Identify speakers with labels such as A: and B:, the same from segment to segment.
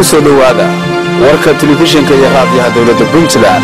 A: ku soo dhowaada warka telefishinka iyo raadiyaha dowladda puntland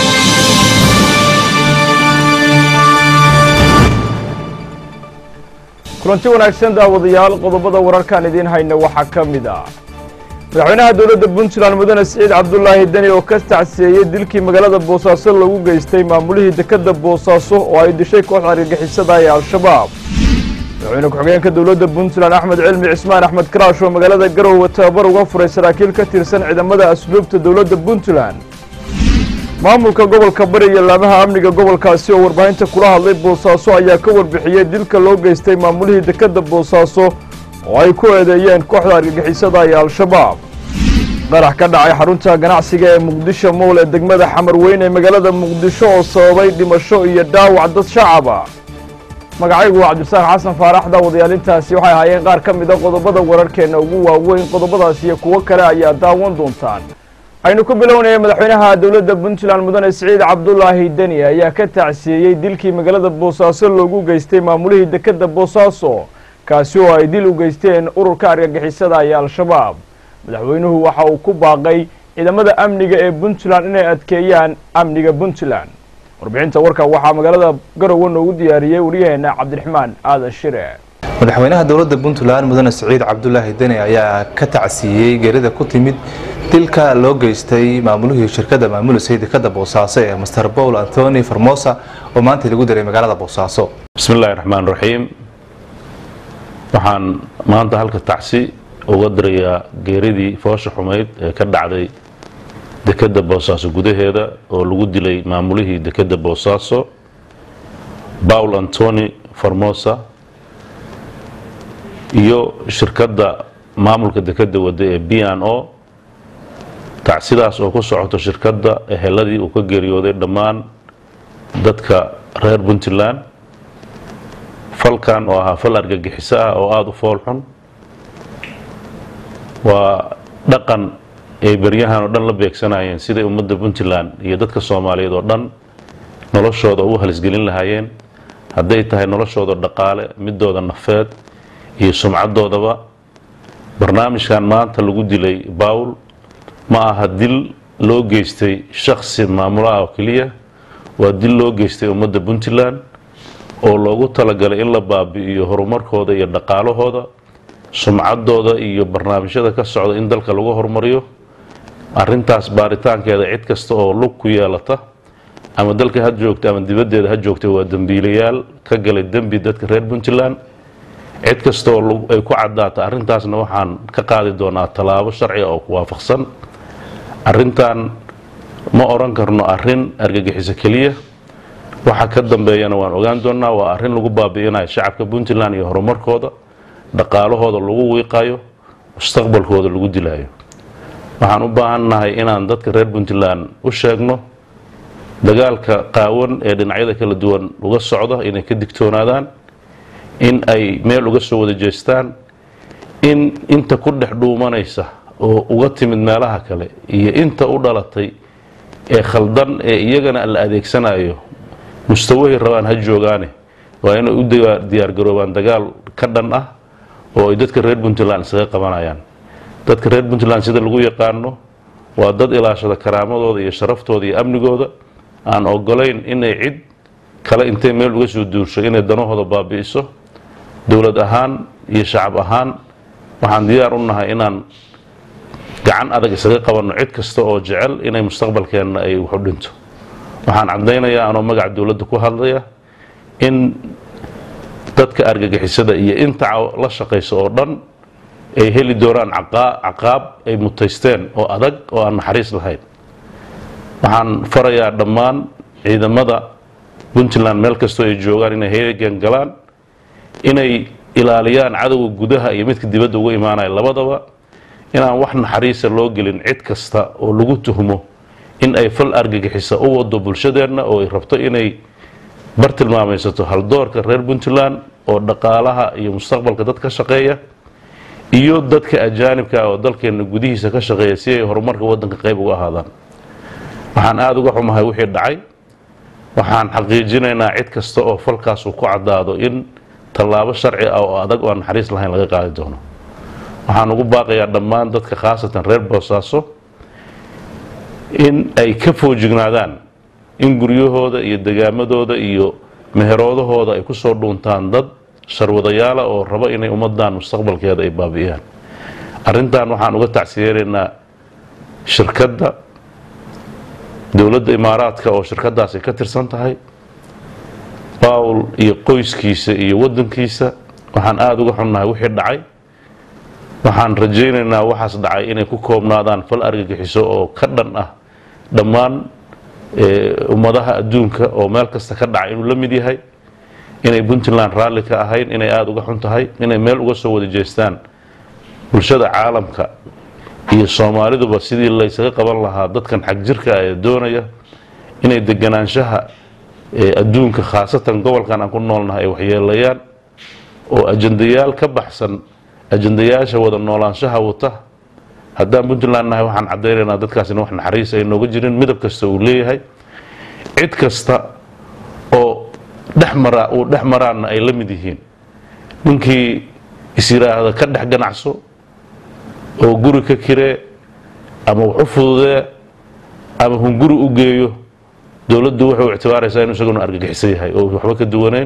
B: kulanti wanaagsan daawadayaal qodobada wararkaan idiin hayna waxaa ka mid ah madaxweynaha dowladda puntland mudane siciid cabdulaahi deni oo ka tacsiyeeyey dilkii magaalada boosaaso lagu geystay maamulihii dekedda boosaaso oo ay dishay kooxda argagixisada ee al-shabaab madaxweyne ku-xigeenka dowladda puntland axmed cilmi cismaan axmed karaash oo magaalada garowe tababar uga furay saraakiil ka tirsan ciidamada asluubta dowladda puntland maamulka gobolka bari iyo laamaha amniga gobolkaasi oo warbaahinta kula hadlay boosaaso ayaa ka warbixiyey dilka loo geystay maamulihii dekedda boosaaso oo ay ku eedeeyeen kooxda argagixisada iyo al-shabaab qarax ka dhacay xarunta ganacsiga ee muqdisho mowl ee degmada xamar weyn ee magaalada muqdisho oo sababay dhimasho iyo dhaawac dad shacaba magacaygu waa cabdisaaq xasan faarax daawadayaalintaasi waxay ahaayeen qaar ka mida qodobada wararkeenna ugu waaweyn qodobadaas iyo kuwo kale ayaa daawan doontaan aynu ku bilownaya madaxweynaha dowladda puntland mudane siciid cabdulaahi deni ayaa ka tacsiyeeyey dilkii magaalada boosaaso loogu geystay maamulihii dekedda boosaaso kaasi oo ay dil u geysteen ururka argagixisada iyo al-shabaab madaxweynuhu waxa uu ku baaqay ciidamada amniga ee puntland inay adkeeyaan amniga puntland warbixinta warka waxaa magaalada garowe noogu diyaariyey waryaheena cabdiraxmaan aadan shire
C: madaxweynaha dowladda puntland mudane siciid cabdulaahi deni ayaa ka tacsiiyey geerida ku timid dilka loo geystay maamulihii shirkadda maamulisay dekadda boosaaso ee master paul antoni formosa oo maanta lagu diray magaalada boosaaso
D: bismi illaahi raxmaan raxiim waxaan maanta halka tacsi uga dirayaa geeridii foosha xumayd ee ka dhacday dekedda boosaaso gudaheeda oo lagu dilay maamulihii dekedda boosaaso paul antoni formosa iyo shirkadda maamulka dekedda wada ee b n o tacsidaas oo ku socoto shirkadda eheladii uu ka geeriyooday dhammaan dadka reer puntland falkan oo ahaa fal argagixiso ah oo aada u fool xun waa dhaqan ay beryahan oo dhan la beegsanayeen siday ummadda puntland iyo dadka soomaaliyeed oo dhan noloshooda ugu halisgelin lahaayeen hadday tahay noloshooda dhaqaale midooda nafeed iyo sumcadoodaba barnaamijkan maanta lagu dilay bawl ma aha dil loo geystay shaksi maamulo ah oo keliya waa dil loo geystay ummadda puntland oo loogu talagalay in la baabi'iyo horumarkooda iyo dhaqaalahooda sumcadooda iyo barnaamijyada ka socda in dalka lagu horumariyo arintaas baaritaankeeda cid kasta oo lug ku yeelata ama dalka ha joogta ama dibaddeeda ha joogta waa dembiilayaal ka galay dembi dadka reer puntland cid kasta oo ay ku caddaata arrintaasna waxaan ka qaadi doonaa tallaabo sharciga oo ku waafaqsan arrintan ma odhan karno arrin argagixiso keliya waxa ka dambeeyana waan ogaan doonaa waa arrin lagu baabi'inayo shacabka puntland iyo horumarkooda dhaqaalahooda lagu wiiqayo mustaqbalkooda lagu dilayo waxaan u baahannahay inaan dadka reer puntland u sheegno dagaalka qaawan ee dhinacyada kala duwan uga socda inay ka digtoonaadaan in ay meel uga soo wada jeestaan in inta ku dhex dhuumanaysa oo uga timid meelaha kale iyo inta u dhalatay ee khaldan ee iyagana la adeegsanayo mustawahay rabaan ha joogaane waa inay u diyaargaroobaan dagaal ka dhan ah oo ay dadka reer puntland isaga qabanayaan dadka reer puntland sida lagu yaqaano waa dad ilaashada karaamadooda iyo sharaftooda iyo amnigooda aan ogolayn inay cid kale intay meel uga soo duursho inay danahooda baabi'iso dowlad ahaan iyo shacab ahaan waxaan diyaar u nahay inaan gacan adag isaga qabanno cid kasta oo jecel inay mustaqbalkeenna ay waxu dhinto waxaan caddaynayaa anoo magaca dowladda ku hadlaya in dadka argagixisada iyo inta la shaqaysa oo dhan ay heli doonaan caqaab ay mutaysteen oo adag oo aan naxariis lahayn waxaan farayaa dhammaan ciidamada puntland meel kastoo ay joogaan inay heegan galaan inay ilaaliyaan cadowga gudaha iyo midka dibadda uga imaanaya labadaba inaan wax naxariisa loo gelin cid kasta oo lagu tuhmo in ay fal argagixisa u wado bulshadeenna oo ay rabto inay bar tilmaamaysato haldoorka reer puntland oo dhaqaalaha iyo mustaqbalka dad ka shaqeeya iyo dadka ajaanibka oo dalkeena gudihiisa ka shaqeeya si ay horumarka wadanka qayb uga ahaadaan waxaan aada uga xumahay wixii dhacay waxaan xaqiijinaynaa cid kasta oo falkaas uu ku caddaado in tallaabo sharci ah oo adag oo aan naxariis lahayn laga qaadi doono waxaan ugu baaqayaa dhammaan dadka khaasatan reer boosaaso in ay ka foojignaadaan in guryahooda iyo degaamadooda iyo meheroodahooda ay kusoo dhuuntaan dad sharwadayaala oo rabo inay ummadan mustaqbalkeeda ay baabi'iyaan arrintan waxaan uga tacsiyeeraynaa shirkadda dowladda imaaraadka oo shirkadaas ay ka tirsan tahay bawl iyo qoyskiisa iyo wadankiisa waxaan aada uga xunnahay wixii dhacay waxaan rajaynaynaa waxaas dhacay inay ku koobnaadaan fal argagixiso oo ka dhan ah dhammaan ummadaha adduunka oo meel kasta ka dhacay inuu la mid yahay inay puntland raalli ka ahayn inay aada uga xun tahay inay meel uga soo wada jeestaan bulshada caalamka iyo soomaaliduba sidii laysaga qaban lahaa dadkan xag jirka ee doonaya inay deganaanshaha adduunka khaasatan gobolkan aan ku noolnahay ay waxyeelayaan oo ajandayaal ka baxsan ajandayaasha wada noolaanshaha wata haddaan puntland nahay waxaan caddaynaynaa dadkaasina wax naxariis ay nooga jirin midab kasta uu leeyahay cid kasta oo dhexmara uu dhex maraanna ay la mid yihiin ninkii is yidhaahda ka dhex ganacso oo guri ka kiree ama wax u fududee ama hunguri u geeyo dowladdu wuxuu ictibaaraysaa inuu isaguna argagixisan yahay oo waxba ka duwanayn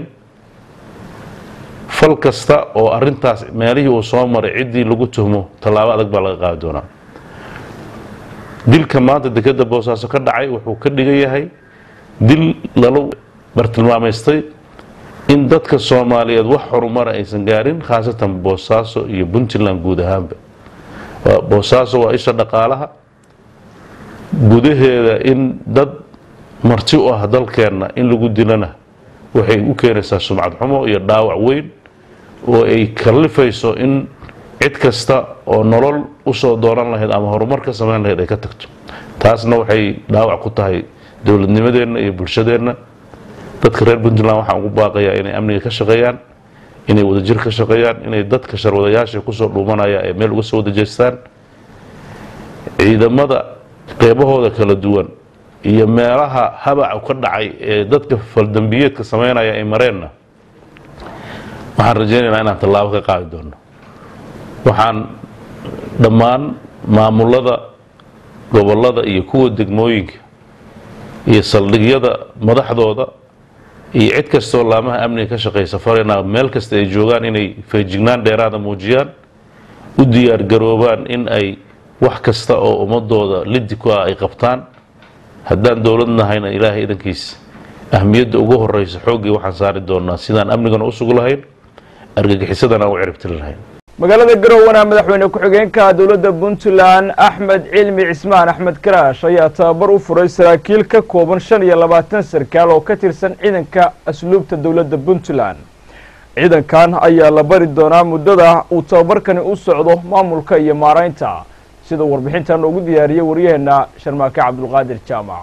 D: fal kasta oo arintaas meelihii uu soo maray ciddii lagu tuhmo tallaabo adag baa laga qaadi doonaa dilka maanta dekeda boosaaso ka dhacay wuxuu ka dhigan yahay dil lala bartilmaamaystay in dadka soomaaliyeed wax horumara aysan gaarin khaasatan boosaaso iyo puntland guud ahaanba boosaaso waa isha dhaqaalaha gudaheeda in dad marti u ah dalkeenna in lagu dilana waxay u keenaysaa sumcad xumo iyo dhaawac weyn oo ay kallifayso in cid kasta oo nolol usoo dooran lahayd ama horumar ka samayn lahayd ay ka tagto taasna waxay dhaawac ku tahay dowladnimadeenna iyo bulshadeenna dadka reer puntland waxaan ugu baaqayaa inay amniga ka shaqeeyaan inay wadajir ka shaqeeyaan inay dadka sharwadayaasha kusoo dhuumanaya ee meel uga soo wada jeestaan ciidamada qeybahooda kala duwan iyo meelaha habaca ka dhacay ee dadka faldambiyeedka sameynaya ay mareenna waxaan rajaynaynaa inaan tallaabo ka qaadi doono waxaan dhammaan maamulada gobolada iyo kuwa degmooyinka iyo saldhigyada madaxdooda iyo cid kastoo laamaha amniga ka shaqeysa faraynaa meel kasta ay joogaan inay feejignaan dheeraada muujiyaan u diyaar garoobaan in ay wax kasta oo ummadooda lidi ku ah ay qabtaan haddaan dowlad nahayna ilaahay idankiisa ahmiyadda ugu horeysa xooggii waxaan saari doonaa sidaan amnigana u sugi lahayn argagixisadana aan u ciribtiri lahayn
B: magaalada garowana madaxweyne ku-xigeenka dowladda puntland axmed cilmi cismaan axmed karaash ayaa tababar u furay saraakiil ka kooban shan iyo labaatan sarkaal oo ka tirsan ciidanka asluubta dowladda puntland ciidankan ayaa la bari doonaa muddada uu tababarkani u socdo maamulka iyo maaraynta sida warbixintan ugu diyaariyey waryaheena sharmaake cabdulqaadir jaamac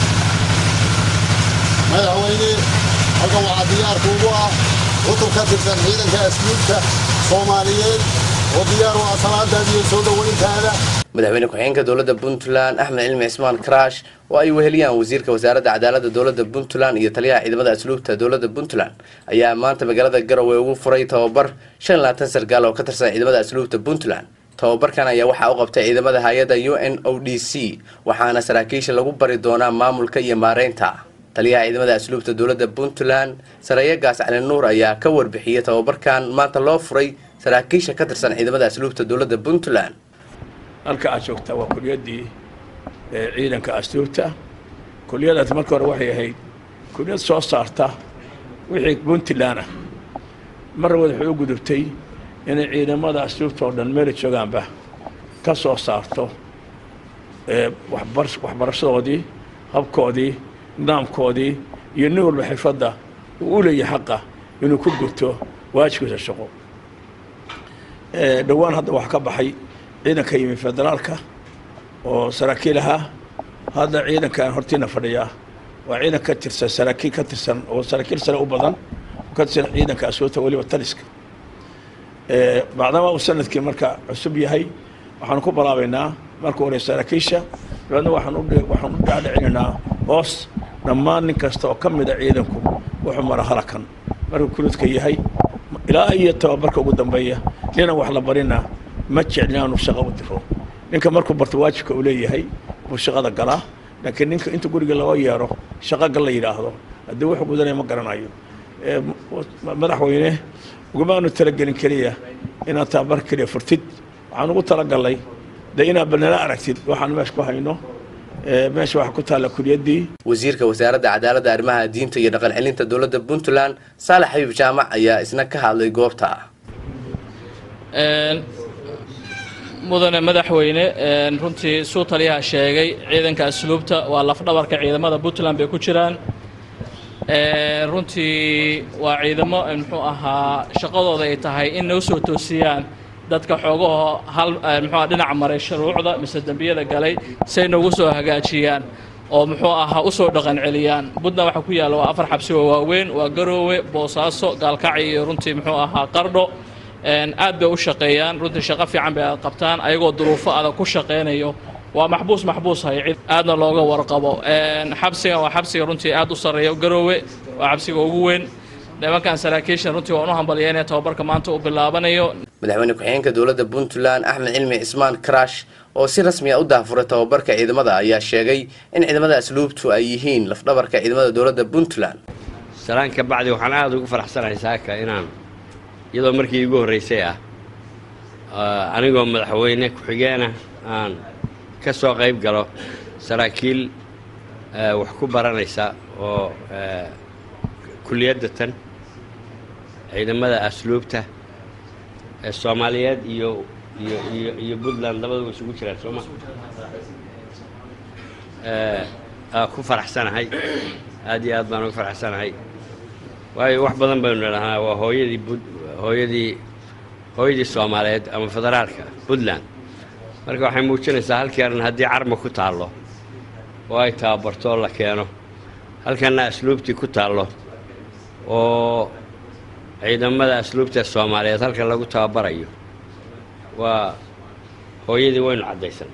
E: madaxweyne halkan waxaa diyaarka ugu ah cutub ka tirsan ciidanka asluubta soomaaliyeed oo diyaar u ah salaadaada iyo soo dhoweyntaada
F: madaxweyne ku-xigeenka dowladda puntland axmed cilmi cismaan karaash oo ay weheliyaan wasiirka wasaaradda cadaaladda dowladda puntland iyo taliyaha ciidamada asluubta dowladda puntland ayaa maanta magaalada garowe ugu furay tababar shan iyo labaatan sarkaal oo ka tirsan ciidamada asluubta puntland tababarkan ayaa waxaa u qabtay ciidamada hay-adda u n o d c waxaana saraakiisha lagu bari doonaa maamulka iyo maareynta taliyaha ciidamada asluubta dowladda puntland sareeyagaas cali nuur ayaa ka warbixiyey tababarkan maanta loo furay saraakiisha ka tirsan ciidamada asluubta dowladda puntland
G: halka aad joogtaa waa kuliyaddii ciidanka asluubta kuliyadaas marka hore waxay ahayd kuliyad soo saarta wixii puntland ah marna waxay u gudubtay inay ciidamada asluubta oo dhan meela joogaanba ka soo saarto waxbarashadoodii habkoodii nidaamkoodii iyo nin walba xirfadda uu u leeyahay xaqa inuu ku guto waajibkiisa shaqo dhowaan hadda waxaa ka baxay ciidanka yimi federaalka oo saraakiil ahaa hadda ciidankan hortiina fadhiyaa waa ciidan ka tirsan saraakiil ka tirsan oo saraakiil sare u badan ka tirsan ciidanka asluubta weliba taliska bacdama uu sanadkii marka cusub yahay waxaanu ku balaabaynaa marka hore saraakiisha dabeedna waxaan u dhaadhicinaynaa hoos dhammaan nin kasta oo ka mida ciidanku wuxuu mara halakan markuu kuludka yahay ilaa iyo tababarka ugu dambeeya nina wax la barina ma jeclin aanu shaqo u diro ninka markuu barto waajibka uu leeyahay buu shaqada galaa laakiin ninka inta guriga loo yeero shaqo gal la yidhaahdo haddii wuxuu gudanaya ma garanayo Ee, m- madaxweyne ugamaanu talagelin keliya inaad tababar keliya furtid waxaan ugu talagalay de inaad banala aragtid waxaan meesha ku hayno Ee, meesha waxaa ku taalla kuliyaddii
F: wasiirka wasaaradda cadaaladda arrimaha diinta iyo dhaqan celinta dowladda puntland saalax xabiib jaamac ayaa isna ka hadlay goobta
H: Een, mudane madaxweyne een, runtii suu taliyaha sheegay ciidanka asluubta waa lafdhabarka ciidamada puntland bay ku jiraan Een, runtii waa ciidamo een, muxuu ahaa shaqadooda ay tahay in noo soo toosiyaan dadka xoogahoo hal een, muxuu ahaa dhinaca maray shuruucda mise dembiyada galay say noogu soo hagaajiyaan oo muxuu ahaa usoo dhaqan celiyaan puntland waxaa ku yaalla waa afar xabsi oo waaweyn waa garoowe boosaaso gaalkacyo iyo runtii muxuu ahaa qardho Een, aad bay u shaqeeyaan runtii shaqo fiican bay qabtaan ayagoo duruufo adag ku shaqeynayo waa maxbuus maxbuus hay cid aadna looga warqabo Een, xabsigan waa xabsiga runtii aad u sarreeya garoowe waa xabsiga ugu weyn nimankan saraakiishan runtii waan u hambalyeynaya tababarka maanta uu bilaabanayo
F: madaxweyne ku-xigeenka dowladda puntland axmed cilmi cismaan karash oo si rasmi ah u daafuray tababarka ciidamada ayaa sheegay in ciidamada asluubtu ay yihiin lafdhabarka ciidamada dowladda puntland
I: salaan ka bacdi waxaan aada ugu faraxsanahay saaka inaan iyadoo markii igu horreysay ah ah, anigoo madaxweyne ku-xigeena aan ka soo qayb galo saraakiil ah, wax ku baranaysa oo ah, kulliyadda tan ciidamada asluubta ee soomaaliyeed iyo iyo iyo iyo puntland labaduba isugu jiraan sooma Eh, aa ku faraxsanahay aad iyo aad baan ugu faraxsanahay waayo wax badan baynu nidhahnaa waa hooyadii bud hooyadii hooyadii soomaaliyeed ama federaalka puntland marka waxay muujinaysaa halkii arrin haddii carma ku taallo oo ay tababarto oo la keeno halkanna asluubtii ku taallo oo ciidamada asluubta soomaaliyeed halka lagu tababarayo waa hooyadii waynu caddaysan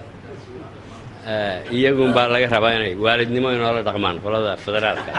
I: Eh, iyagun baa laga rabaa inay waalidnimo inoola dhaqmaan qolada federaalka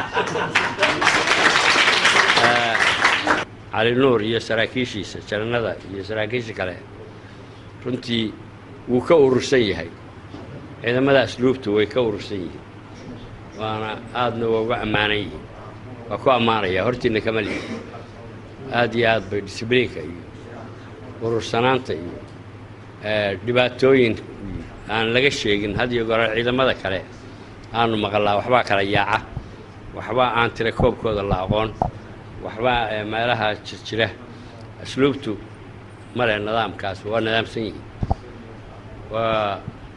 I: Eh, cali nuur iyo saraakiishiisa jananada iyo saraakiisha kale runtii wuu ka urursan yahay ciidamada asluubtu way ka urursan yihiin waana aadna waa uga ammaanan yihiin waa ku ammaanaya hortiina kama lihi aad iyo aad bay disbliinka iyo urursanaanta iyo eh, dhibaatooyin aan laga sheegin had iyo goor ciidamada kale aanu maqalnaa waxbaa kala yaaca waxbaa aan tira koobkooda la aqoon waxbaa eh, meelaha jirjira asluubtu male nidaamkaas waa nidaamsan yihiin waa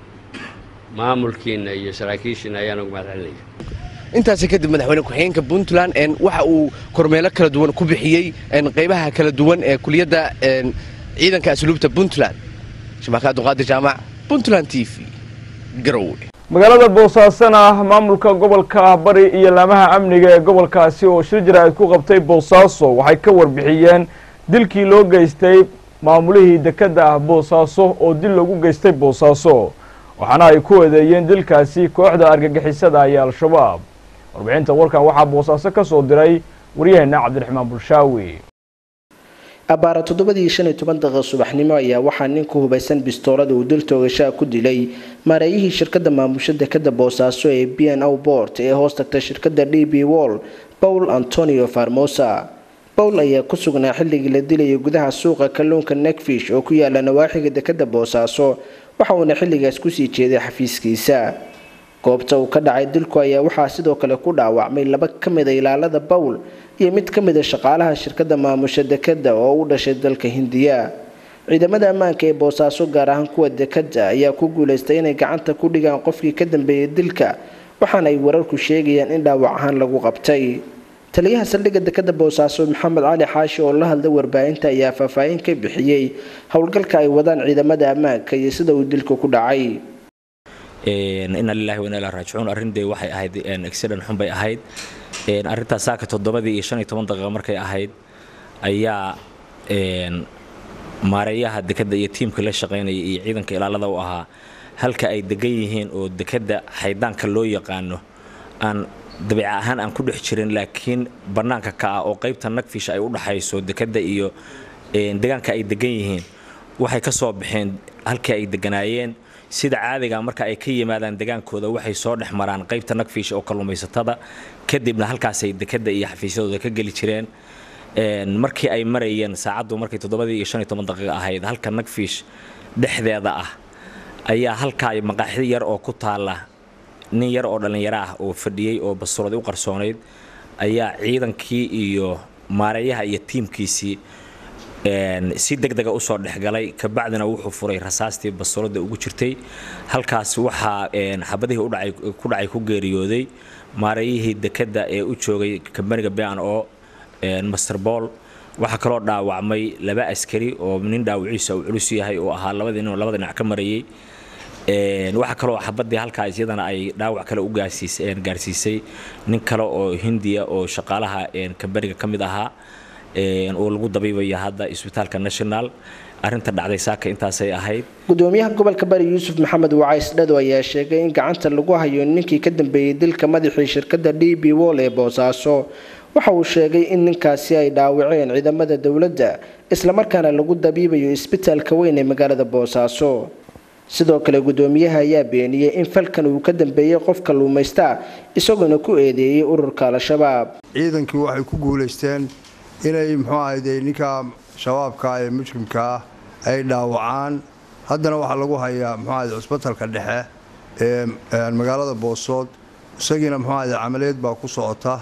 I: maamulkiina iyo saraakiishiina ayaan ugu mahad celinaya
F: intaasi kadib madaxweyne ku-xigeenka puntland een, waxa uu kormeelo kala duwan ku bixiyey een, qaybaha kala duwan ee kuliyadda een, ciidanka asluubta puntland shabaka abduqaadir jaamac puntland t v garowe
B: magaalada boosaasana maamulka gobolka bari iyo laamaha amniga ee gobolkaasi oo shir jira ay ku qabtay boosaaso waxay ka warbixiyeen dilkii loo geystay maamulihii dekedda ah boosaaso oo dil lagu geystay boosaaso waxaana ay ku eedeeyeen dilkaasi kooxda argagixisada iyo al-shabaab warbixinta warkan waxaa boosaaso ka soo diray waryaheena cabdiraxmaan bulshaawi
J: abbaara toddobadii shan iyo toban daqiiqo subaxnimo ayaa waxaa nin ku hubaysan bistoolada uu dil toogashaa ku dilay maareeyihii shirkadda maamusha dekada boosaaso ee b n o bort ee hoos tagta shirkadda d b wall paul antonio farmosa paul ayaa ku sugnaa xilligii la dilayay gudaha suuqa kalluunka nekfish oo ku yaala nawaaxiga dekada boosaaso waxa uuna xilligaas kusii jeeday xafiiskiisa goobta uu ka dhacay dilku ayaa waxaa sidoo kale ku dhaawacmay laba ka mida ilaalada pawl iyo mid ka mida shaqaalaha shirkadda maamusha dekada oo u dhashay dalka hindiya ciidamada ammaanka ee boosaaso gaar ahaan kuwa dekada ayaa ku guuleystay inay gacanta ku dhigaan qofkii ka dambeeyay dilka waxaana ay wararku sheegayaan in dhaawac ahaan lagu qabtay taliyaha saldhigga dekada boosaaso maxamed cali xaashi oo la hadlay warbaahinta ayaa faahfaahin ka bixiyey howlgalka ay wadaan ciidamada ammaanka iyo sida uu dilku ku dhacay
K: ina lilahi wa ina ilahi raajicuun arrin dee waxay ahayd accident xun bay ahayd arrintaas saaka toddobadii iyo shan iyo toban daqiiqo markay ahayd ayaa maareeyaha dekadda iyo tiimka la shaqaynaya iyo ciidanka ilaalada u ahaa halka ay degan yihiin oo dekadda xaydaanka loo yaqaano aan dabiica ahaan aan ku dhex jirin laakiin bannaanka ka ah oo qaybta nagfish ay u dhaxayso dekadda iyo deegaanka ay degan yihiin waxay ka soo baxeen halkii ay deganaayeen sida caadiga marka ay ka yimaadaan degaankooda waxay soo dhex maraan qaybta nagfiish oo kalluumaysatada kadibna halkaasay dekada iyo xafiisyadooda ka geli jireen markii ay marayeen saacaddu markay toddobadii iyo shan iyo toban daqiiqa ahayd halka nagfiish dhexdeeda ah ayaa halkaa maqaaxi yar oo ku taala nin yar oo dhallinyaro ah oo fadhiyey oo bastuuradi u qarsoonayd ayaa ciidankii iyo maareeyaha iyo tiimkiisii si deg dega usoo dhexgalay kabacdina wuxuu furay rasaastii bastuurada ugu jirtay halkaas waxaa xabadihii ku dhacay ku geeriyooday maareeyihii dekada ee u joogay kambaniga ban o master bool waxaa kaloo dhaawacmay laba askari oo nin dhaawiciisa uu culus yahay oo ahaa labadii nin oo labada dhinac ka marayay waxaa kaloo xabadii halkaas iyadana ay dhaawac kale u gaarsiisay nin kale oo hindiya oo shaqaalaha kambaniga ka mid ahaa oo lagu dabiibaya hadda isbitaalka national arinta dhacday saaka intaasay ahayd
J: gudoomiyaha gobolka bari yuusuf maxamed wacays dhado ayaa sheegay in gacanta lagu hayo ninkii ka dambeeyey dilka madaxii shirkadda d b wol ee boosaaso waxa uu sheegay in ninkaasi ay dhaawaceen ciidamada dowladda islamarkaana lagu dabiibayo isbitaalka weyn ee magaalada boosaaso sidoo kale gudoomiyaha ayaa beeniyey in falkan uu ka dambeeyey qof kalluumaysta isagoona ku eedeeyey ururka al-shabaab
L: ciidankii waxay ku guulaysteen inay muxuu ahayde ninka shabaabka ee mujrimka ah ay dhaawacaan haddana waxaa lagu hayaa muxuu ahayde cusbitalka dhexe ee magaalada boosood isagiina muxuu ahayde camaliyeed baa ku socota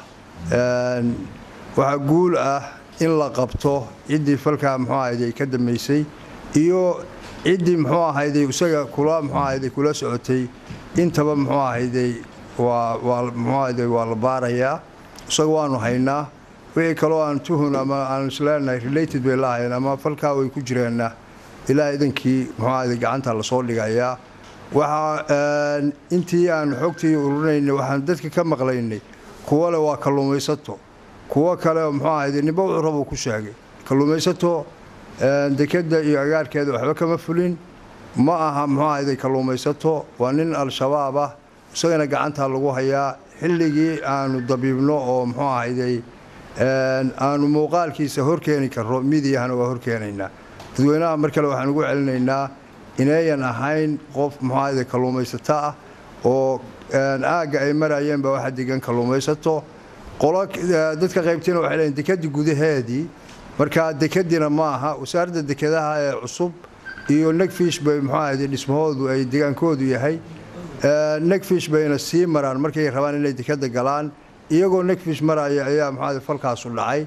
L: waxaa guul ah in la qabto ciddii falkaa muxuu ahayde ka dambaysay iyo ciddii muxuu ahayday isaga kula muxuu ahayday kula socotay intaba muxuu ahayday waa waa muxuu ahayday waa la baarayaa isaga waanu haynaa wixii kaloo aan tuhun ama aan isleenahay related bay lahayn ama falkaa way ku jireenna ilaa idankii muxuu ahayday gacanta lasoo dhigayaa waxaa intii aan xogtii ururinaynay waxaan dadka ka maqlaynay kuwa le waa kalluumaysato kuwo kale muxuu ahayday ninba wuxuu rabuu ku sheegay kalluumaysato dekada iyo agaarkeeda waxba kama fulin ma aha muxuu ahayday kalluumaysato waa nin al-shabaab ah isagana gacanta lagu hayaa xilligii aanu dabiibno oo muxuu ahayday aanu muuqaalkiisa horkeeni karro midiyahana waa horkeenaynaa dadweynaha mar kale waxaan ugu celinaynaa inayan ahayn qof muxuu ahayday kalluumaysato ah oo aagga ay marayeen baa waxa degan kalluumaysato qolo dadka qaybtiina waxay leeyiin dekadii gudaheedii marka dekadiina ma aha wasaaradda dekedaha ee cusub iyo negfish bay muxuu ahayday dhismahoodu ay degaankoodu yahay negfish bayna sii maraan markay rabaan inay dekada galaan iyagoo negfish maraya ayaa muxuu falkaasu dhacay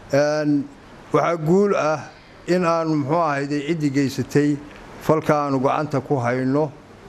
L: waxaa guul ah in aanu muxuu ahayday ciddii geysatay falka aanu gacanta ku hayno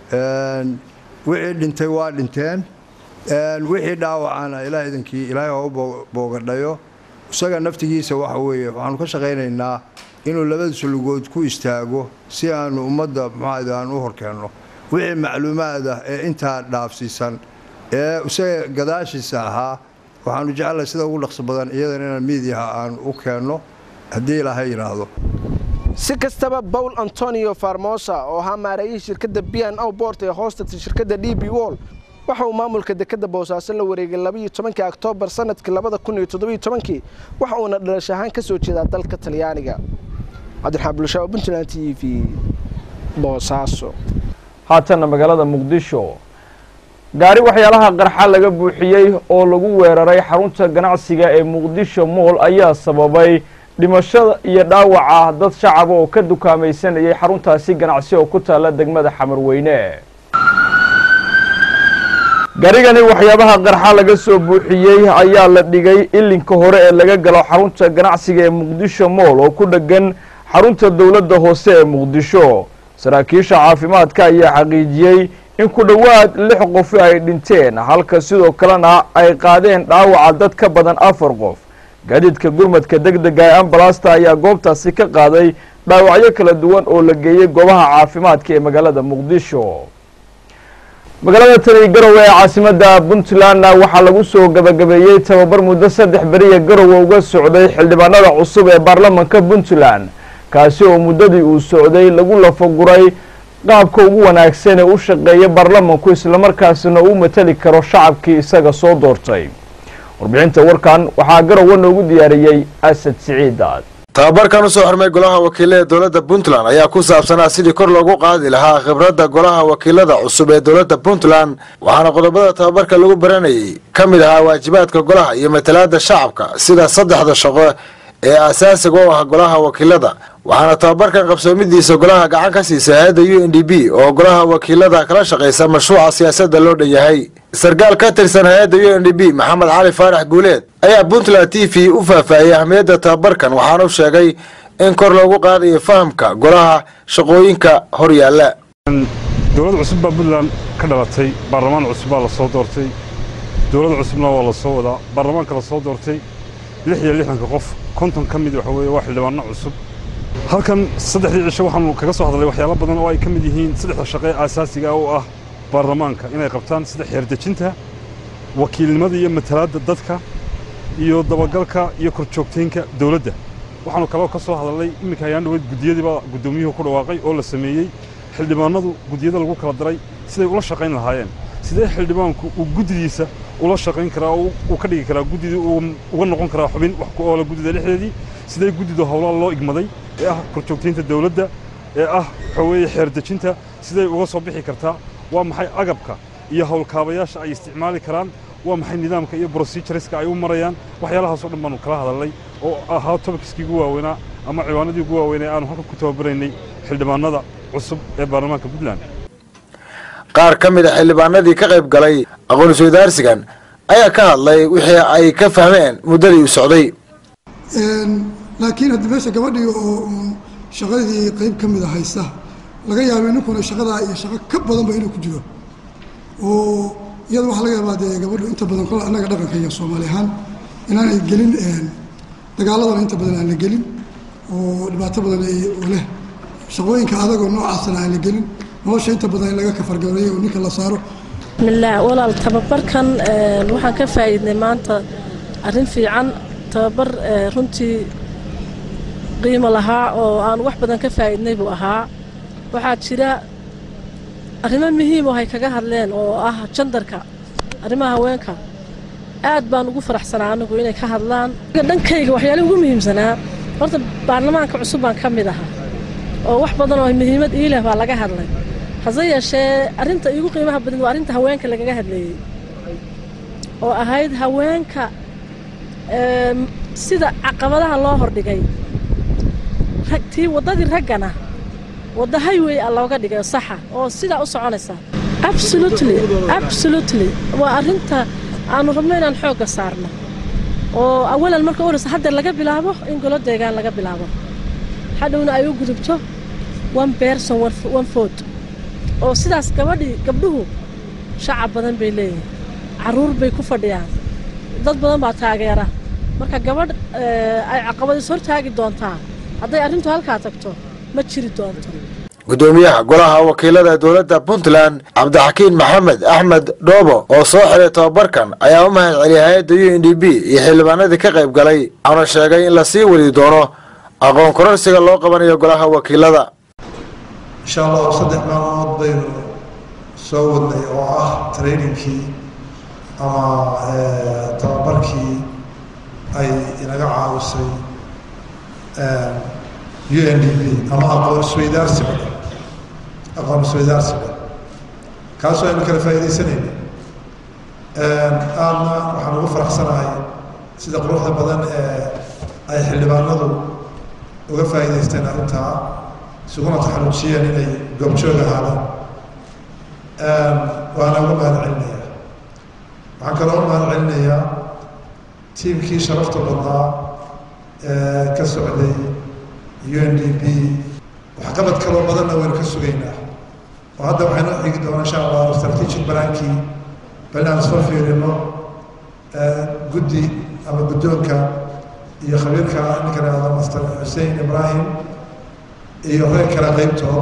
L: wixii dhintay waa dhinteen wixii dhaawacana ilaah idankii ilaahay ha u boogadhayo isaga naftigiisa waxa weeye waxaanu ka shaqaynaynaa inuu labadiisa lugood ku istaago si aanu ummadda muxuahayda aan u horkeenno wixii macluumaad ah ee intaa dhaafsiisan ee isaga gadaashiisa ahaa waxaanu jecelahay sida ugu dhaqso badan iyadana inaan miidiyaha aan u keenno haddii ilaahay yidhaahdo
J: si kastaba bawl antonio farmosa oo ahaa maareeyihii shirkadda b n o bort ee hoostagtay shirkadda d b wol waxa uu maamulka dekadda boosaaso la wareegay labaiyo tobankii oktoobar sanadkii labada kun iyo toddobiyo tobankii waxa uuna dhalash ahaan ka soo jeedaa dalka talyaaniga cabdiraxmaan bulshaa puntland t v boosaaso
B: haatanna magaalada muqdisho gaari waxyaalaha qarxa laga buuxiyey oo lagu weeraray xarunta ganacsiga ee muqdisho mool ayaa sababay dhimashada iyo dhaawaca dad shacaba oo ka dukaamaysanayay xaruntaasi ganacsi oo ku taalla degmada xamarweyne gaarigani waxyaabaha qarxa laga soo buuxiyey ayaa la dhigay ilinka hore ee laga galo xarunta ganacsiga ee muqdisho mool oo ku dheggan xarunta dowladda hoose ee muqdisho saraakiisha caafimaadka ayaa xaqiijiyey in ku dhowaad lix qofi ay dhinteen halka sidoo kalena ay qaadeen dhaawaca dad ka badan afar qof gaadiidka gurmadka deg dega ee ambalasta ayaa goobtaasi ka qaaday dhaawacyo kala duwan oo la geeyey goobaha caafimaadka ee magaalada muqdisho magaalada tani garowe ee caasimadda puntlandna waxaa lagu soo gabagabeeyey tababar muddo saddex beriya garowe uga socday xildhibaanada cusub ee baarlamanka puntland kaasi oo muddadii uu socday lagu lafaguray qaabka ugu wanaagsan ee u shaqeeya baarlamanku islamarkaasina uu matali karo shacabkii isaga soo doortay warbixinta warkan waxaa garowe noogu diyaariyey asad siciidaad
M: tababarkan usoo xirmay golaha wakiilada dowladda puntland ayaa ku saabsanaa sidii kor loogu qaadi lahaa khibradda golaha wakiilada cusub ee dowladda puntland waxaana qodobada tababarka lagu baranayay ka mid ahaa waajibaadka golaha iyo matalaada shacabka sida saddexda shaqo ee asaasiga u ah golaha wakiilada waxaana tababarkan qabsoomidiisa golaha gacan ka siisa hay-adda u n d b oo golaha wakiilada kala shaqaysa mashruuca siyaasadda loo dhan yahay sarkaal ka tirsan hay-adda u n d b maxamed cali faarax guuleed ayaa puntland t v u faahfaahiyey ahmiyadda tababarkan waxaana u sheegay in kor loogu qaadayo fahamka golaha shaqooyinka hor yaalla
N: dowlad cusub baa puntland ka dhalatay baarlamaan cusub baa la soo doortay dowlad cusubna waa la soo wadaa baarlamaanka la soo doortay lix iyo lixdanka qof konton ka mid waxa weeye waa xildhibaano cusub halkan saddexdii cisho waxaanu kaga soo hadlay waxyaalo badan oo ay ka mid yihiin saddexda shaqe aasaasiga oo ah baarlamaanka inay qabtaan sida xeerdejinta wakiilnimada iyo matalaadda dadka iyo dabagalka iyo korjoogtaynka dowladda waxaanu kaloo ka soo hadalnay iminka hayaan dhaweyd guddiyadiibaa guddoomiyuhu ku dhawaaqay oo la sameeyey xildhibaanadu guddiyada lagu kala daray siday ula shaqayn lahaayeen sidee xildhibaanku uu guddidiisa ula shaqayn karaa oo uu ka dhigi karaa guddidii uu uga noqon karaa xubin wax ku oola guddida dhexdeedii sidee guddidu howlaha loo igmaday ee ah korjoogtaynta dowladda ee ah waxa weeye xeerdejinta siday uga soo bixi kartaa waa maxay agabka iyo howlkaabayaasha ay isticmaali karaan waa maxay nidaamka iyo procedureska ay u marayaan waxyaalahaasoo dhan baanu kala hadalnay oo ahaa tobikiskii ugu waaweynaa ama ciwaanadii ugu waaweynaa aanu halkan ku tababaraynay xildhibaanada cusub ee baarlamaanka puntland
M: qaar ka mid a xildhibaanadii ka qayb galay aqoon-isweydaarsigan ayaa ka hadlay wixii ay ka fahmeen muddadii u socday
O: laakiin haddi meesha gabadhii oo shaqadii qayb ka mida haysta laga yaabay ninkuna shaqadaa iyo shaqo ka badanba inuu ku jiro oo iyada waxaa laga yaabaa dee gabadhu inta badan kol annaga dhaqanka iyo soomaali ahaan inaanay gelin dagaaladana inta badan aan la gelin oo dhibaato badan ay leh shaqooyinka adagoo noocaasana aan la gelin nolosha inta badan in laga kafargareeyo oo ninka la saaro
P: bismillaah walaal tababarkan waxaan ka faa'iidnay maanta arrin fiican tababar runtii qiimo lahaa oo aan wax badan ka faa'iidnay buu ahaa waxaa jira arrimo muhiim oo hay kaga hadleen oo ah jandarka arrimaha haweenka aad baan ugu faraxsanaa anigu inay ka hadlaan dhankayga waxyaalihi ugu muhiimsanaa horta baarlamaanka cusub baan ka mid ahaa oo wax badan oo muhiimad ii leh baa laga hadlay hase yeeshee arrinta iigu qiimaha badan waa arrinta haweenka lagaga hadleeyey oo ahayd haweenka sida caqabadaha loo hordhigay tii waddadii raggana wadda highway a looga dhigay saxa oo sidaa u soconaysa absolutely absolutely waa arrinta aanu rabno inaan xoogga saarno oo awalan marka horeysa hadda laga bilaabo in golo deegaan laga bilaabo hadhowna ay u gudubto one person one food oo sidaas gabadhii gabdhuhu shacab badan bay leeyihin carruur bay ku fadhiyaan dad badan baa taageera marka gabadh ay caqabadis hortaagi doontaa hadday arrintu halkaa tagto ma jiri doonto
M: gudoomiyaha golaha wakiilada dowladda puntland cabdixakiin maxamed axmed dhoobo oo soo xiray tababarkan ayaa u mahad celiyay hay-adda u n d b iyo xildhibaanadii ka qayb galay waxaana sheegay in lasii wadi doono aqoon kororsiga loo qabanayo golaha wakiilada
Q: insha allahu saddex maalmood baynu soo wadnay oo ah trainingkii ama tababarkii ay inaga caawisay u n d b ama aqoon isweydaarsiga aqoon isweydaarsiga kaasoo aynu kala faa'iidaysanayna aadna waxaan ugu faraxsanahay sida quruxda badan ee ay xildhibaanadu uga faa'iidaysteen arrintaa isuguna taxallujiyeen inay goobjoog ahaadaan waana uga mahad celinayaa waxaan kaloo u mahad celinayaa tiimkii sharafta badnaa ee ka socday u n d b waxqabad kaloo badanna waynu ka sugaynaa oo hadda waxaynu xigi doonaa insha allah strategic balaankii bal inaan isla fiirino guddi ama guddoonka iyo khabiirka ninka lahahda master xussein ibraahim iyo reer kale qaybtood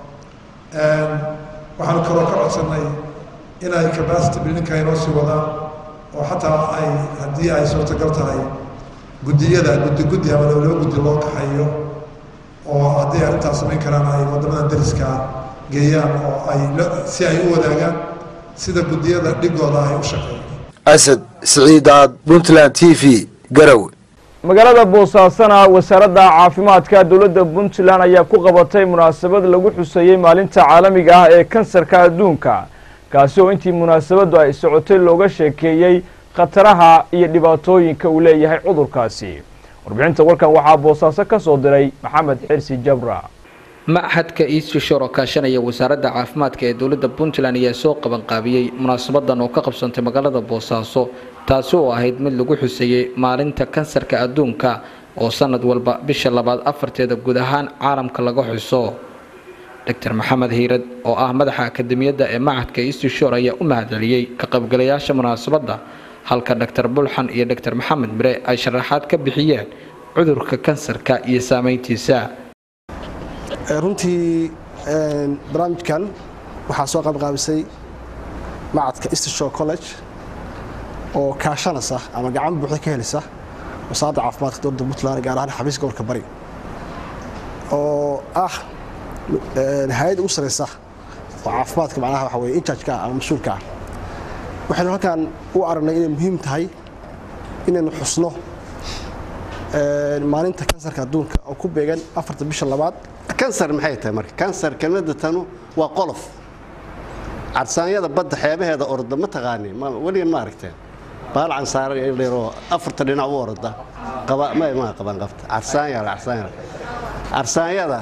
Q: waxaanu kaloo ka codsannay inay capacity buildingka inoo sii wadaan oo xataa ay haddii ay suurtagal tahay guddiyada guddi guddi ama laba laba guddi loo kaxayo oo haddii arrintaas samayn karaan ay waddamada dariska geeyaan oo ay si ay u wadaagaan sida guddiyada dhigooda ay u shaqeeyaan
M: asad siciidaad puntland t v garowe
B: magaalada boosaasana wasaaradda caafimaadka dowladda puntland ayaa ku qabatay munaasabad lagu xuseeyey maalinta caalamiga ah ee kansarka adduunka kaasi oo intii munaasabaddu ay socotay looga sheekeeyey khataraha iyo dhibaatooyinka uu leeyahay cudurkaasi warbixinta warkan waxaa boosaaso ka soo diray maxamed xirsi jabra
R: machadka eastshore oo kaashanaya wasaaradda caafimaadka ee dowladda puntland ayaa soo qabanqaabiyey munaasabadan oo ka qabsantay magaalada boosaaso taasi oo ahayd mid lagu xuseeyey maalinta kansarka adduunka oo sanad walba bisha labaad afarteeda guud ahaan caalamka laga xuso dr maxamed hiirad oo ah madaxa akademiyadda ee machadka eastshore ayaa u mahadceliyey ka qaybgalayaasha munaasabadda halka dr bulxan iyo dr maxamed mire ay sharaxaad ka bixiyeen cudurka kansarka iyo saameyntiisa
S: runtii barnaamijkan waxaa soo qaybqaabisay macadka eastshore college oo kaashanaysa ama gacan buuxda ka helisa wasaaradda caafimaadka dowladda puntland gaar ahaan xafiiska gobolka bari oo ah hay-ad ugu sareysa oo caafimaadka macnaha waxa weye injajka ah ama mas-uulka ah waxaynu halkan u aragnay inay muhiim tahay inaynu xusno maalinta kansarka adduunka oo ku beegan afarta bisha labaad
T: kansar maxay tahay marka kansar kelmadda tanu waa qolof cadsaanyada badda xeebaheeda orda ma taqaaniin weligan ma aragteen baal cansaara dheeroo afarta dhinac u orda qaba ma ma qaban qabta cadsaanya cadsaanya cadsaanyada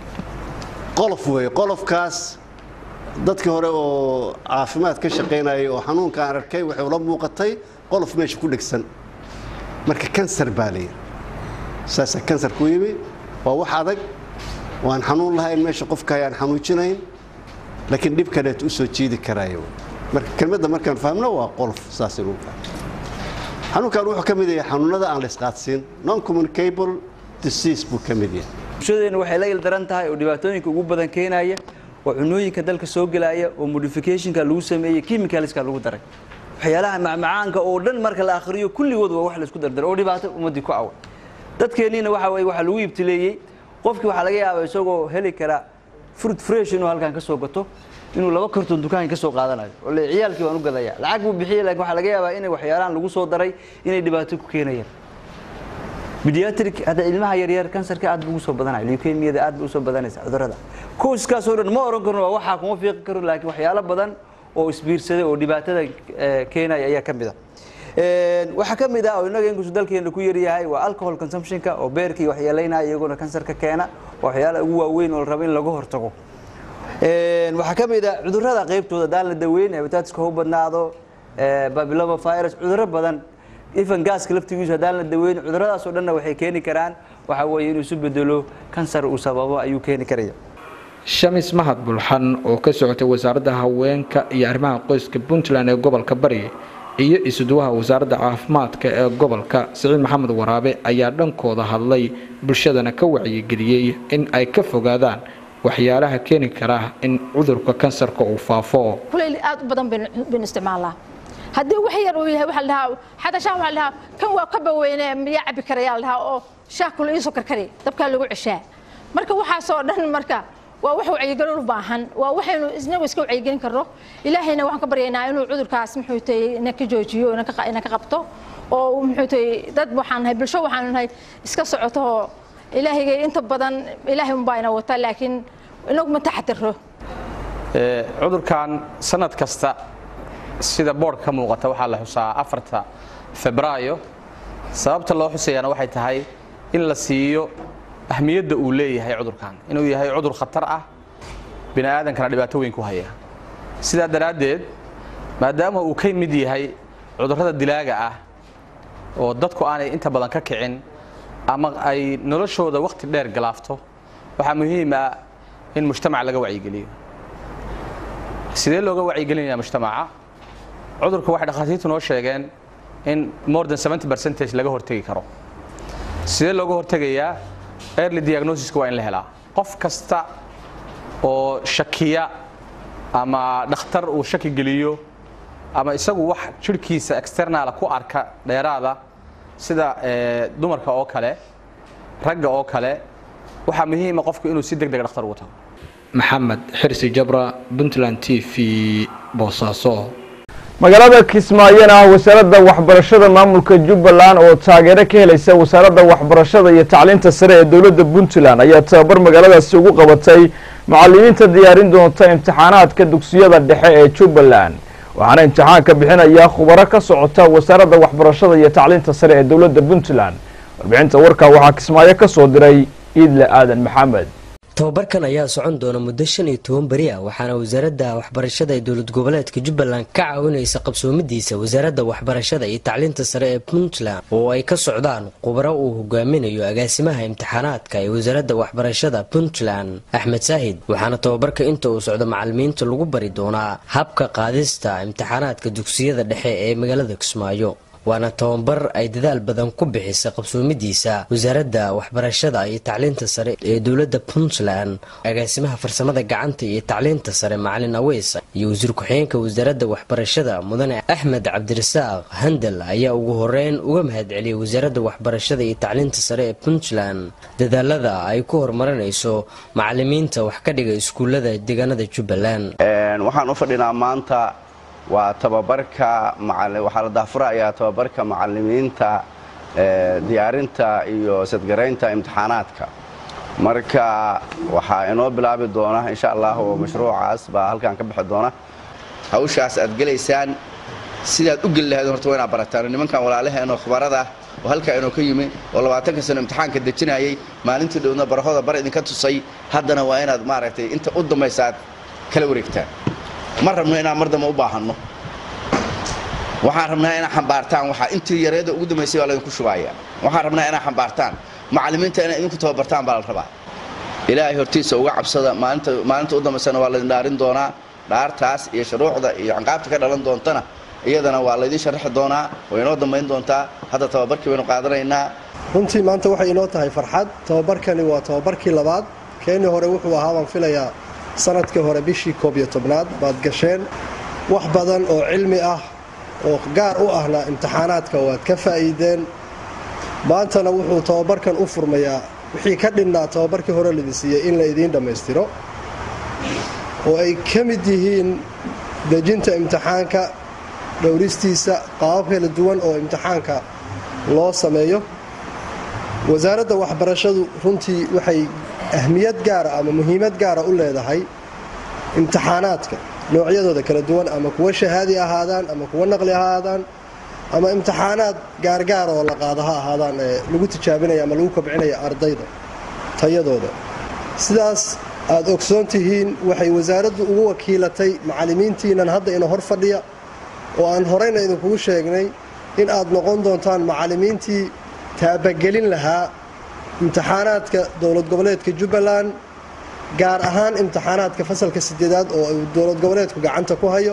T: qolof weeye qolofkaas dadkii hore oo caafimaad ka shaqaynayay oo xanuunka aan arkay waxay ula muuqatay qolof meesha ku dhegsan marka kansar baa layidhi saasaa kansar ku yimi waa wax adag waan xanuun lahayn meesha qofka ayaan xanuujinayn laakiin dhib kaleet u soo jiidi karaayo marka kelmadda markaan fahmno waa qolof saas inuu fahmo xanuunkan wuxuu ka mid yahay xanuunada aan la isqaadsiin non communicable disease buu ka mid yahay
U: bulshadeena waxay la ildaran tahay oo dhibaatooyinka ugu badan keenaya oo cunooyinka dalka soo gelaya oo modificationka lagu sameeyey chemicalska lagu daray waxyaalaha macmacaanka oo dhan marka la akhriyo kulligood waa wax la isku dardaro oo dhibaato ummadii ku awan dadkeenniina waxa weye waxaa lagu ibtileeyey qofkii waxaa laga yaabaa isagoo heli kara fruit fresh inuu halkan ka soo gato inuu laba karton dukaanka ka soo qaadanayo oo le ciyaalkii waan u gadaya lacag buu bixiyey laakiin waxaa laga yaabaa inay waxyaalahan lagu soo daray inay dhibaato ku keenayaan pediatric hadda ilmaha yaryar kansarka aad buu ugu soo badanaya leukemiyada aad buu usoo badanaysa cudurrada kooskaas oo dhan ma oran karno waa waxaa kuma fiiqi karo laakiin waxyaalo badan oo isbiirsaday oo dhibaatada keenaya ayaa ka mid a waxaa ka mid ah oo innaga inkastoo dalkeena ku yaryahay waa alcohol consumptionka oo beerkii waxyeelaynaya iyaguna kansarka keena waa waxyaalaha ugu waaweyn oo la rabo in laga hortago waxaa ka mid ah cudurrada qaybtooda haddaan la daweyn hepatitis-ka u badnaado babyloma virus cudurro badan even gaaska laftigiisu haddaan la daweyn cudurradaas oo dhanna waxay keeni karaan waxa weeye inuu isu bedelo kansar uu sababo ayuu keeni karaya
R: shamis mahad bulxan oo ka socotay wasaaradda haweenka iyo arrimaha qoyska puntland ee gobolka bari iyo isuduwaha wasaaradda caafimaadka ee gobolka siciid maxamed waraabe ayaa dhankooda hadlay bulshadana ka wacyigeliyey in ay ka fogaadaan waxyaalaha keeni kara in cudurka kansarka uu faafo
V: kulayl aad u badan baynu isticmaalnaa haddii wax yar uu yahay waxa la dhahaa xataa shaah waxa la dhahaa kan waa ka baweyne miyaa cabi karayaa la dhahaa oo shaah kula iisoo karkari dabkaa lagu ceshaa marka waxaasoo dhan marka waa wax wacyigelin u baahan waa waxaynu isnagu iska wacyigelin karno ilaahayna waxaan ka baryaynaa inuu cudurkaas muxuu tahay ina ka joojiyo ina ka qabto oo muxuu tahay dad waxaan nahay bulsho waxaanu nahay iska socoto oo ilaahayga inta badan ilaahay unbaa ina wata laakiin inagu ma taxadiro
W: cudurkan sanad kasta sida boodhka ka muuqata waxaa la xusaa afarta febraayo sababta loo xusayaana waxay tahay in la siiyo ahmiyadda uu leeyahay cudurkan inuu yahay cudur khatar ah bini aadankana dhibaato weyn ku haya sidaa daraaddeed maadaama uu ka mid yahay cudurrada dilaaga ah oo dadku aanay inta badan ka kicin ama ay noloshooda wakhti dheer galaafto waxaa muhiim ah in mujtamac laga wacyigeliyo sidee looga wacyigelinaya mujtamaca cudurka waxay dhakhaatiirtu noo sheegeen in more than 70 percentage laga hortegi karo sidee looga hortegayaa early diagnosiska waa in la helaa qof kasta oo shakiya ama dhakhtar uu shaki geliyo ama isagu wax jirhkiisa externala ku arka dheeraada sida dumarka oo kale ragga oo kale waxaa muhiima qofku inuu si deg deg dhakhtar ugu tago
R: maxamed xirsi jabra puntland t v boosaaso
B: magaalada kismaayona ah wasaaradda waxbarashada maamulka jubbaland oo taageero ka helaysa wasaaradda waxbarashada iyo tacliinta sare ee dowladda puntland ayaa tababar magaaladaasi ugu qabatay macalimiinta diyaarin doonta imtixaanaadka dugsiyada dhexe ee jubbaland waxaana imtixaanka bixinaya khubaro ka socota wasaaradda waxbarashada iyo tacliinta sare ee dowladda puntland warbixinta warka waxaa kismaayo ka soo diray iidle aadan maxamed
A: tababarkan ayaa socon doona muddo shan iyo toban beri ah waxaana wasaaradda waxbarashada ee dowlad goboleedka jubbaland ka caawinaysa qabsoomidiisa wasaaradda waxbarashada iyo tacliinta sare ee puntland oo ay ka socdaan khubaro uu hogaaminayo agaasimaha imtixaanaadka ee wasaaradda waxbarashada puntland axmed saahid waxaana tababarka inta uu socdo macalimiinta lagu bari doonaa habka qaadista imtixaanaadka dugsiyada dhexe ee magaalada kismaayo waana tababar ay dadaal badan ku bixisa qabsoomidiisa wasaaradda waxbarashada iyo tacliinta sare ee dowladda puntland agaasimaha farsamada gacanta iyo tacliinta sare macalin aweys iyo wasiir ku-xigeenka wasaaradda waxbarashada mudane axmed cabdirasaaq handel ayaa ugu horeyn uga mahadceliyay wasaaradda waxbarashada iyo tacliinta sare ee puntland dadaalada ay ku horumarinayso macalimiinta wax ka dhiga iskuullada deegaanada jubbaland
C: waxaan u fadhinaa maanta waa tababarka waxaa la daafurayaa tababarka macalimiinta diyaarinta iyo sadgaraynta imtixaanaadka marka waxaa inoo bilaabi doona insha allah oo mashruucaas baa halkan ka bixi doona hawshaas aad gelaysaan sidaad u geli lahayd horta waa inaad barataan nimankan walaalaheenoo khabarada ah oo halkaa inoo ka yimi oo labaatanka sano imtixaanka dejinayay maalintii dhowna barahooda bar idinka tusay haddana waa inaad maaragtay inta u dambaysa aad kala wareegtaan ma rabno inaan mar dambe u baahanno waxaan rabnaa inaad xambaartaan waxaa intii yareeda ugu dambaysay waa laydinku shubaaya waxaan rabnaa inaad xambaartaan macallimiinta inaad idinku tababartaan baa la rabaa ilaahay hortiisa uga cabsada maalinta maalinta u dambaysana waa laydin dhaarin doonaa dhaartaas iyo shuruucda iyo ciqaabta ka dhalan doontana iyadana waa laydin sharaxi doonaa way inoo dambayn doontaa hadda tababarkii baynu qaadanaynaa
D: runtii maanta waxay inoo tahay farxad tababarkani waa tababarkii labaad keenii hore wuxuu ahaa baan filayaa sanadkii hore bishii koob iyo tobnaad baad gasheen wax badan oo cilmi ah oo gaar u ahna imtixaanaadka waad ka faa'iideen maantana wuxuu tababarkan u furmayaa wixii ka dhinnaa tababarkii hore lidi siiyey in la idiin dhammaystiro oo ay ka mid yihiin dejinta imtixaanka dhowristiisa qaabab kala duwan oo imtixaanka loo sameeyo wasaaradda waxbarashadu runtii waxay ahmiyad gaara ama muhiimad gaara u leedahay imtixaanaadka noocyadooda kala duwan ama kuwa shahaadi ahaadaan ama kuwa naqli ahaadaan ama imtixaanaad gaargaar oo la qaado ha ahaadaan ee lagu tijaabinaya ama lagu kobcinaya ardayda tayadooda sidaas aad ogsoon tihiin waxay wasaaraddu ugu wakiilatay macallimiintiinan hadda ina hor fadhiya oo aan horeyna idinkugu sheegnay in aad noqon doontaan macallimiintii taabagelin lahaa imtixaanaadka dowlad goboleedka jubbaland gaar ahaan imtixaanaadka fasalka sideedaad oo uu dowlad goboleedku gacanta ku hayo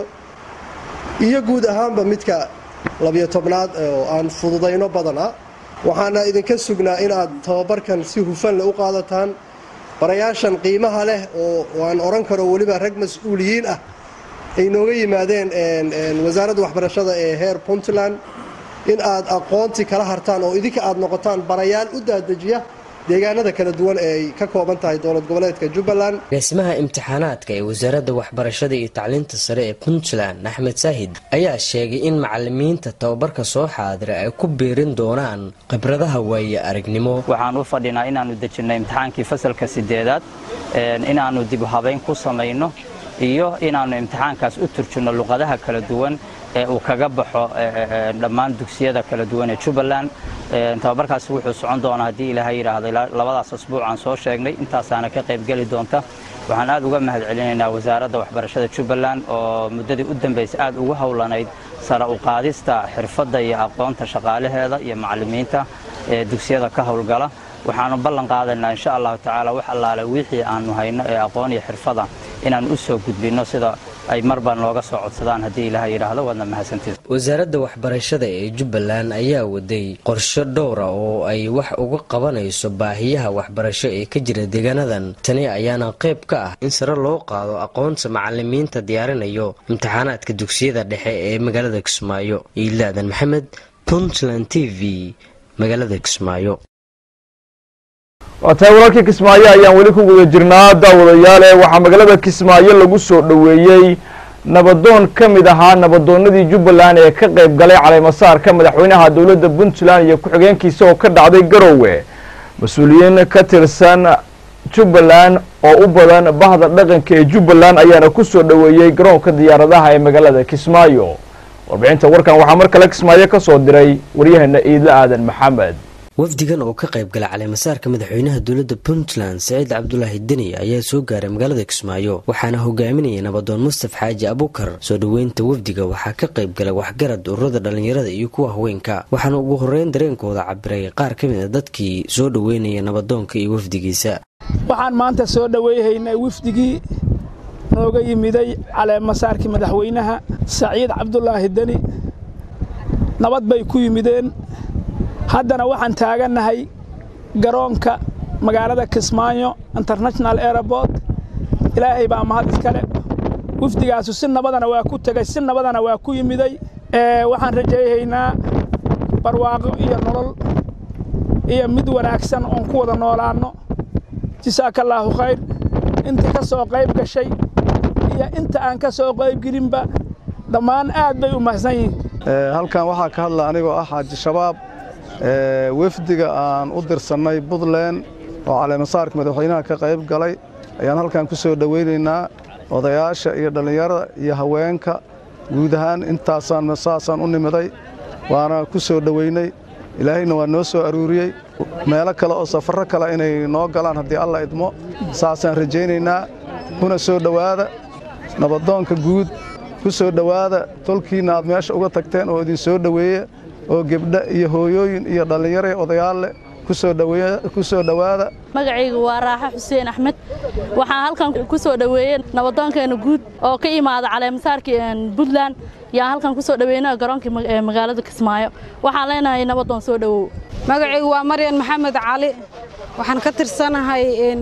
D: iyo guud ahaanba midka labiyo tobnaad oo aan fududayno badana waxaana idinka sugnaa in aad tababarkan si hufan leh u qaadataan barayaashan qiimaha leh oo aan odhan karo weliba rag mas-uuliyiin ah ay nooga yimaadeen wasaaradda waxbarashada ee heer puntland in aad aqoontii kala hartaan oo idinka aad noqotaan barayaal u daadejiya deegaanada kala duwan ee ay ka kooban tahay dowlad goboleedka jubbaland
A: agaasimaha imtixaanaadka ee wasaaradda waxbarashada iyo tacliinta sare ee puntland axmed saahid ayaa sheegay in macalimiinta tababarka soo xaadira ay ku biirin doonaan khibradaha waaye aragnimo
X: waxaan u fadhinaa inaannu dejinay imtixaankii fasalka sideedaad inaannu dib habayn ku samayno iyo inaannu imtixaankaas u turjinno luqadaha kala duwan ee uu kaga baxo dhammaan dugsiyada kala duwan ee jubbaland tababarkaasi wuxuu socon doonaa haddii ilaahay yidhaahday labadaas asbuuc aan soo sheegnay intaasaana ka qaybgeli doonta waxaan aad uga mahad celinaynaa wasaaradda waxbarashada jubbaland oo muddadii u dambaysay aad ugu howlanayd sare u qaadista xirfadda iyo aqoonta shaqaalaheeda iyo macallimiinta ee dugsiyada ka howlgala waxaanu ballan qaadaynaa insha allahu tacaala wax allaale wixii aanu hayno ee aqoon iyo xirfada inaan u soo gudbinno sida ay marba nooga soo codsadaan haddii ilaah yidhaahdo waadna mahadsantied
A: wasaaradda waxbarashada ee jubbaland ayaa waday qorshe dhowra oo ay wax uga qabanayso baahiyaha waxbarasho ee ka jira deegaanadan tani ayaana qayb ka ah in sare loo qaado aqoonta macalimiinta diyaarinayo imtixaanaadka dugsiyada dhexe ee magaalada kismaayo iilaadan maxamed puntland t v magaalada kismaayo
B: waa tahay wararkii kismaayo ayaan weli ku guda jirnaa daawadayaale waxaa magaalada kismaayo lagu soo dhoweeyey nabadoon ka mid ahaa nabadoonnadii jubbaland ee ka qayb galay caleemasaarka madaxweynaha dowladda puntland iyo ku-xigeenkiisa oo ka dhacday garowe mas-uuliyiin ka tirsan jubbaland oo u badan bahda dhaqanka ee jubbaland ayaana ku soo dhoweeyey garoonka diyaaradaha ee magaalada kismaayo warbixinta warkan waxaa mar kale kismaayo ka soo diray waryaheena iidle aadan maxamed
A: wafdigan oo ka qayb gala caleemasaarka madaxweynaha dowladda puntland saciid cabdulaahi deni ayaa soo gaaray magaalada kismaayo waxaana hogaaminayay nabadoon mustaf xaaji abukar soo dhoweynta wafdiga waxaa ka qayb galay waxgarad ururada dhallinyarada iyo kuwa haweenka waxaana ugu horeyn dareenkooda cabiray qaar ka mid a dadkii soo dhoweynaya nabadoonka iyo wafdigiisa
E: waxaan maanta soo dhoweyhaynay wafdigii nooga yimiday caleemasaarkii madaxweynaha saciid cabdulaahi deni nabad bay ku yimideen haddana waxaan taagannahay garoonka magaalada kismaayo international airport ilaahay baa mahad iskale wafdigaasu si nabadana waa ku tegay si nabadana waa ku yimiday waxaan rajayhaynaa barwaaqo iyo nolol iyo mid wanaagsan oon ku wada noolaanno jasaaka allaahu khayr intii ka soo qayb gashay iyo inta aan ka soo qaybgelinba dhammaan aad bay u mahadsan yihiin
G: halkan waxaa ka hadla anigoo ah xaaji shabaab wefdiga aan u dirsannay puntland oo caleemasaarka madaxweynaha ka qayb galay ayaan halkan ku soo dhowaynaynaa odayaasha iyo dhallinyarada iyo haweenka guud ahaan intaasaan saasaan u nimiday waana ku soo dhoweynay ilaahayna waa noo soo aruuriyey meelo kale oo safarro kale inay noo galaan haddii alla idmo saasaan rajaynaynaa kuna soo dhowaada nabadoonka guud ku soo dhowaada tolkiinna aad meesha uga tagteen oo idin soo dhoweeya oo gebdha iyo hooyooyin iyo dhallinyaro odayaalle ku soo dhowaada
H: magacaygu waa raaxo xuseen axmed waxaan halkan ku soo dhoweeyey nabadoonkeena guud oo ka imaada caleemasaarkii puntland yaan halkan ku soo dhoweyna garoonkii magaalada kismaayo waxaan leenahay nabadoon soo dhowow
I: magacaygu waa maryan maxamed cali waxaan ka tirsanahay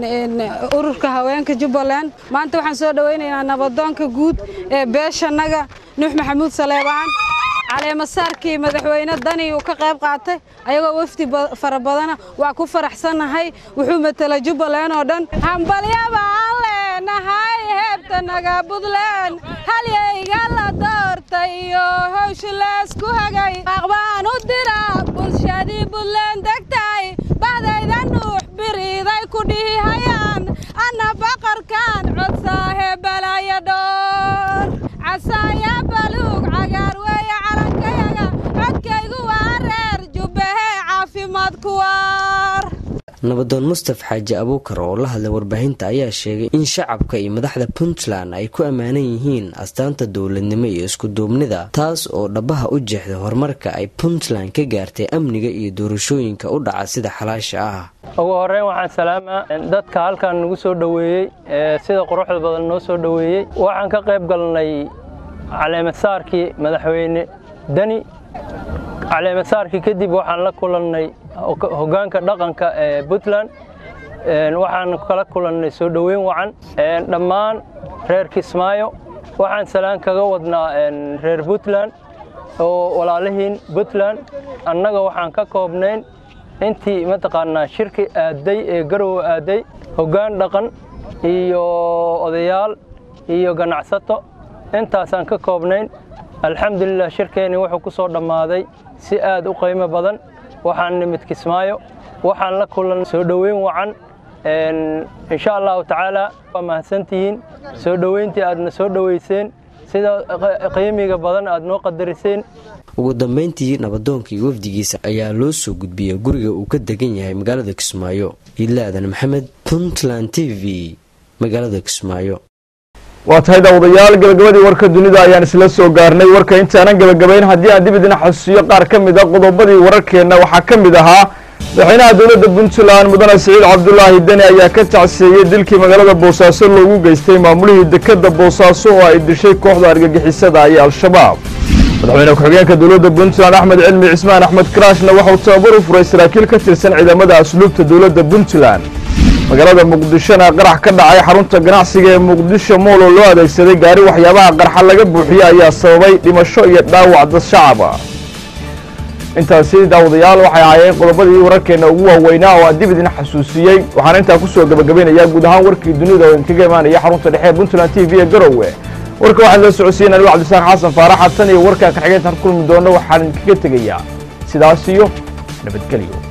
I: ururka haweenka jubbaland maanta waxaan soo dhowaynaynaa nabadoonka guud ee beeshanaga nuux maxamuud saleebaan caleemasaarkii madaxweyne dani uu ka qayb qaatay ayagoo wafdi fara badana waa ku faraxsannahay wuxuu matela jubbaland oo dhan hambalyaba aan leenahay heebtanaga buntland halyayga la doortay iyo howsha laysku hagay aqbaan u dira bulshadii buntland degtay bahdayda nuux biriiday ku dhihi hayaan anna baqarkaan codsaahe balaya dhoor casaaya baluug cagaar weeye calankayaga codkaygu waa reer jubbahe caafimaad kuwaar
A: nabadoon mustaf xaaji abuukar oo la hadlay warbaahinta ayaa sheegay in shacabka iyo madaxda puntland ay ku ammaanan yihiin astaanta dowladnimo iyo iskuduubnida taas oo dhabaha u jeexday horumarka ay puntland ka gaartay amniga iyo doorashooyinka u dhaca sida xalaasha ah
Y: ugu horreyn waxaan salaamaa dadka halkan nagu soo dhoweeyey ee sida quruxda badan noo soo dhoweeyey waxaan ka qayb galnay caleemasaarkii madaxweyne deni caleemasaarkii kadib waxaan la kulannay hoggaanka dhaqanka ee puntland waxaan kala kulannay soo dhoweyn wacan dhammaan reer kismaayo waxaan salaan kaga wadnaa reer puntland oo walaalihiin puntland annaga waxaan ka koobnayn intii mataqaanaa shirki aaday ee garowe aaday hoggaan dhaqan iyo odayaal iyo ganacsato intaasaan ka koobnayn alxamdulilah shirkeenni wuxuu ku soo dhammaaday si aad u qiimo badan waxaan nimid kismaayo waxaan la kulan soo dhoweyn wacan insha allahu tacaala waa mahadsantihiin soo dhoweyntii aadna soo dhoweyseen sida qiimiga badan aad noo qadariseen
A: ugu dambeyntii nabadoonka iyo wafdigiisa ayaa loo soo gudbiyey guriga uu ka degan yahay magaalada kismaayo idlaadan maxamed puntland t v magaalada kismaayo
B: waa tahay daawadayaal gabagabadii warka dunida ayaan isla soo gaarnay warka intaanan gabagabayn haddii aan dib idin xasuusiyo qaar ka mid a qodobadii wararkeenna waxaa ka mid ahaa madaxweynaha dowladda puntland mudane siciid cabdulaahi deni ayaa ka tacseeyey dilkii magaalada boosaaso loogu geystay maamulihii dekadda boosaaso oo ay dishay kooxda argagixisada iyo al-shabaab madaxweyne ku-xigeenka dowladda puntland axmed cilmi cismaan axmed karaashna waxauu tababar u furay saraakiil ka tirsan ciidamada asluubta dowladda puntland magaalada muqdishona qarax ka dhacay xarunta ganacsiga ee muqdisho mool oo loo adeegsaday gaari waxyaabaha qarxa laga buuxiyey ayaa sababay dhimasho iyo dhaawac dad shacaba intaasi daawadayaal waxay ahaayeen qodobadii wararkeenna ugu waaweynaa oo aan dib idin xasuusiyey waxaana intaa kusoo gabagabaynayaa guud ahaan warkii dunida oo idinkaga imaanaya xarunta dhexe ee puntland t v ee garowe warka waxaan la socodsiin anigo cabdisaaq xasan faaraxa tan iyo warkaa ka xigeentan kulmi doono waxaan kaga tegayaa sidaas iyo nabadgelyo